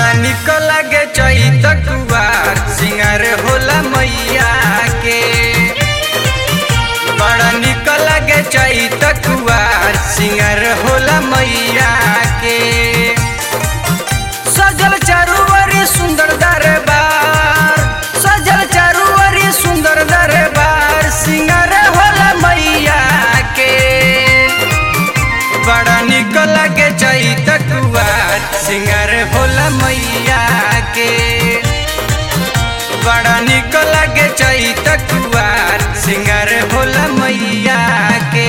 बड़ा निक लागे चैत कुवार सिंगार होला मैया के बड़ा निक लागे चैत कुवार सिंगार होला मैया के सजल चारुवरी सुंदर दरबार सजल चारुवरी सुंदर दरबार सिंगार होला मैया के बड़ा निक लागे चैत कुवार सिंगार होला मैया के बड़ा निक लागे चैत कुवार सिंगार होला मैया के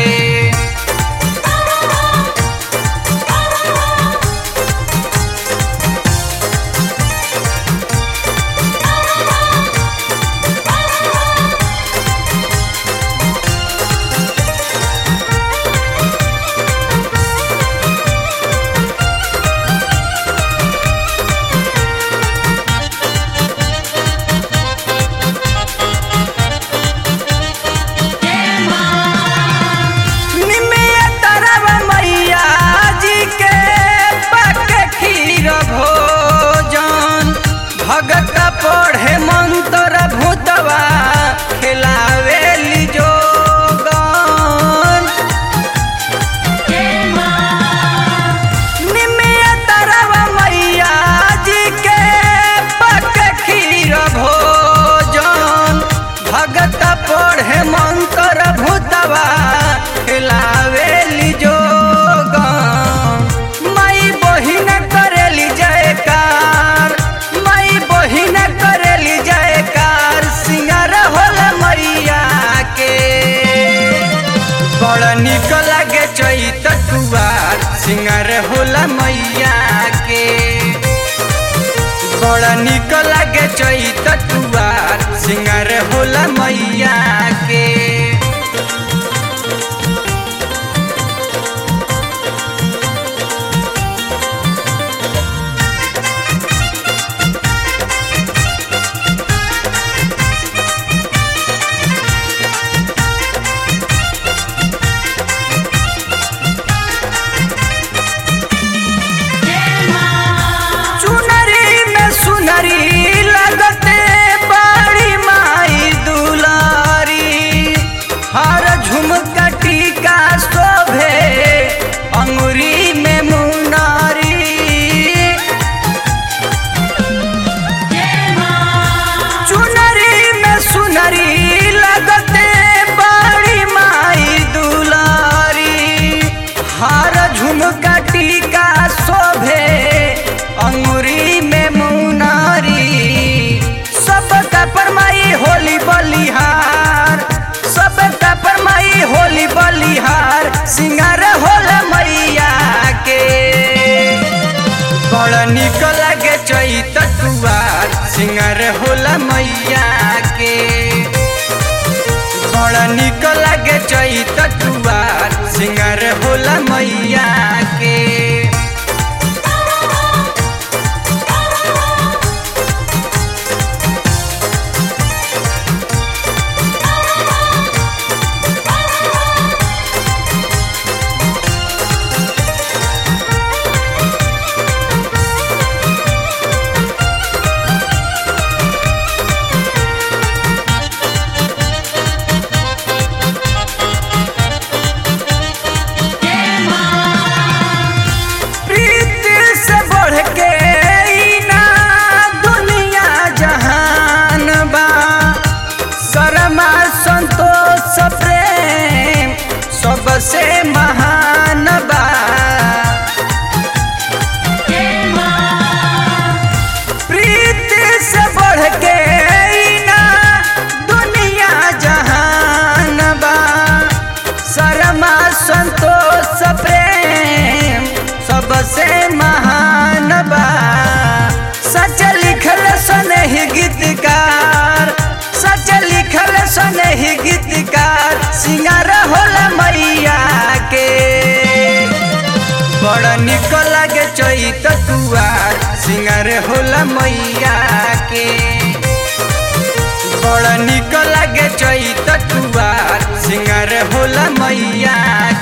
निमिया तरवा मैया जी के पक खीर भोजन भगत पढ़े मंत्र भूतवा खिलावेली जोगन निमिया तरवा मैया जी के पक खीर भोजन भगत पढ़े मंत्र भूतवा खिलावेली जोगन माई बहिन करेली जयकार माई बहिन करेली जयकार सिंगार होला मैया के बड़ा निक लागे चैत कुवार सिंगार होला मैया के बड़ा निक लागे चैत कुवार सिंगार होला मैया के चुनरी में सुनरी लगते बड़ी माई दुलारी हर झुमका टीका शोभे अंगुरी में मुनारी चुनरी में सुनरी लगते बड़ी माई दुलारी हार झुमका टीका शोभे अंगुरी में मुनारी सब का परमाई होली बलिहार सब का परमाई होली बलिहार सिंगार होला मैया के बड़ा निक लागे चैत कुवार सिंगार होला मैया के बड़ा निक लागे चैत कुवार सिंगार होला मैया के प्रीति से बढ़ के ई ना दुनिया जहान बा शर्मा संतोष प्रेम सबसे महान बा प्रीति से बढ़ के ई ना दुनिया जहान बा शर्मा संतोष प्रेम सबसे महान बा सच लिखल सनहि गीतकार सच लिखल सनहि गीतकार सिंगार होला मैया के बड़ा निक लागे चैत तुआर सिंगार होला मैया के बड़ा निक लागे चैत तुआर सिंगार होला मैया